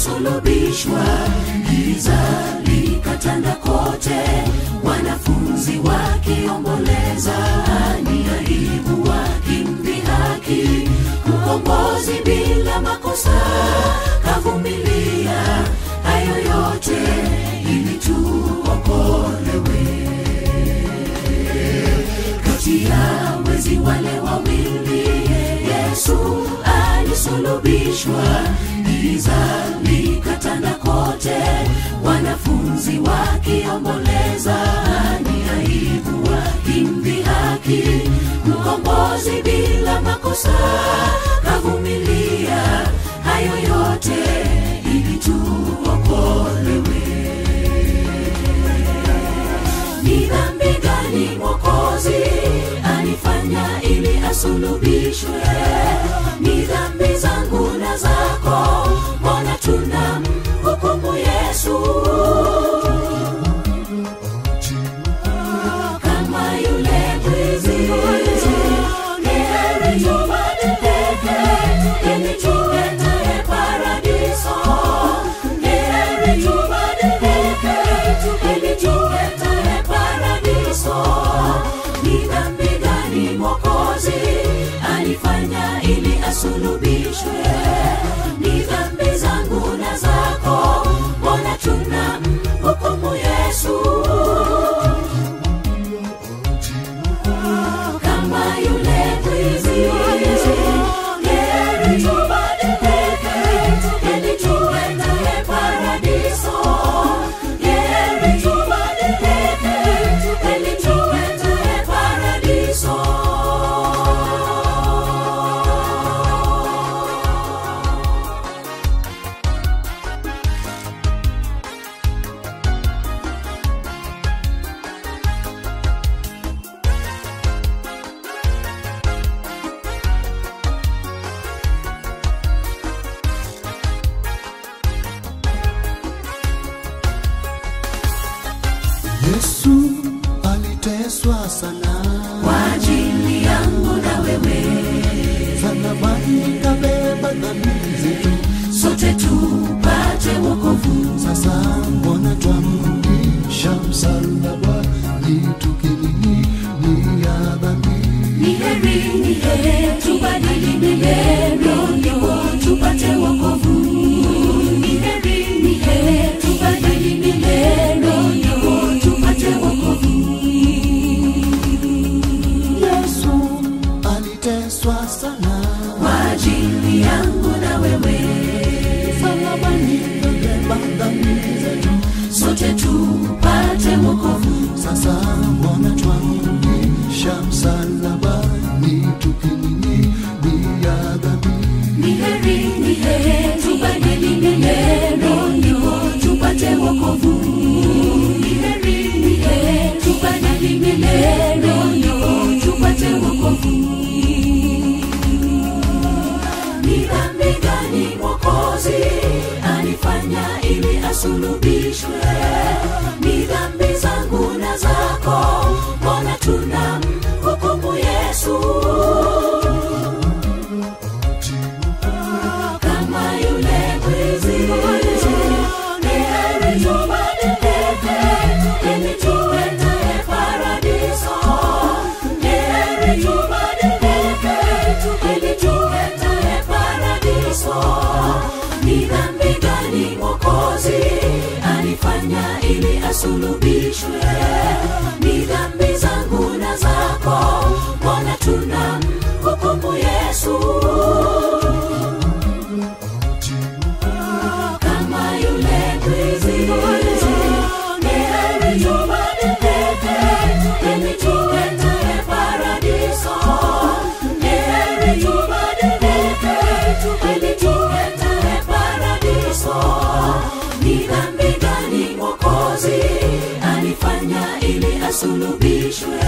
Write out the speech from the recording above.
alisulubishwa giza likatanda kote wanafunzi wakiomboleza ni aibu wakimdhihaki mkombozi bila makosa kavumilia hayo yote ili tuokolewe kati ya wezi wale wawili yesu alisulubishwa giza likatanda kote wanafunzi wakiomboleza ni aibu wakimdhihaki mkombozi bila makosa kavumilia hayo yote ili tuokolewe ni dhambi gani mwokozi alifanya ili asulubishwe ni dhambi zangu na zako mbona tuna hukumu yesu kama yule mwizi ni heri tubadilike ili tuende paradiso ni heri tubadilike ili tuende paradiso ni dhambi gani mwokozi alifanya ili asulubishwe ni dhambi zangu na zako mbona tuna hukumu yesu kama yule mwizi heri tubadilike ili tuende paradiso heri tubadilike ili tuende paradiso Yesu aliteswa sana, kwa ajili yangu na wewe msalabani kabeba dhambi zetu. sote tupate wokovu Sasa mbona twamrudisha msalabani tukililia dhambi? ni heri ni heri tubadili milendo ndipo tupate wokovu ni heri ni heri tubadili milendo ndipo tupate wokovu Yesu aliteswa sana, kwa ajili yangu na wewe msalabani kabeba dhambi zetu. sote tupate wokovu Sasa mbona twamrudisha msalabani tukililia dhambi? ni heri ni heri tubadili milendo ndipo tupate wokovu ni heri ni heri tubadili milendo ndipo tupate wokovu ni dhambi gani mwokozi alifanya ili asulubishwe ni dhambi zangu na zako mbona tuna hukumu yesu kama yule mwizi ni heri tubadilike ili tuende paradiso ni heri tubadilike ili tuende paradiso ni dhambi gani mwokozi alifanya ili asulubishwe ni dhambi zangu na zako mbona tuna hukumu yesu kama yule mwizi ni heri tubadilike ili tuende paradiso ni heri tubadilike ili tuende paradiso ni dhambi gani mwokozi alifanya ili asulubishwe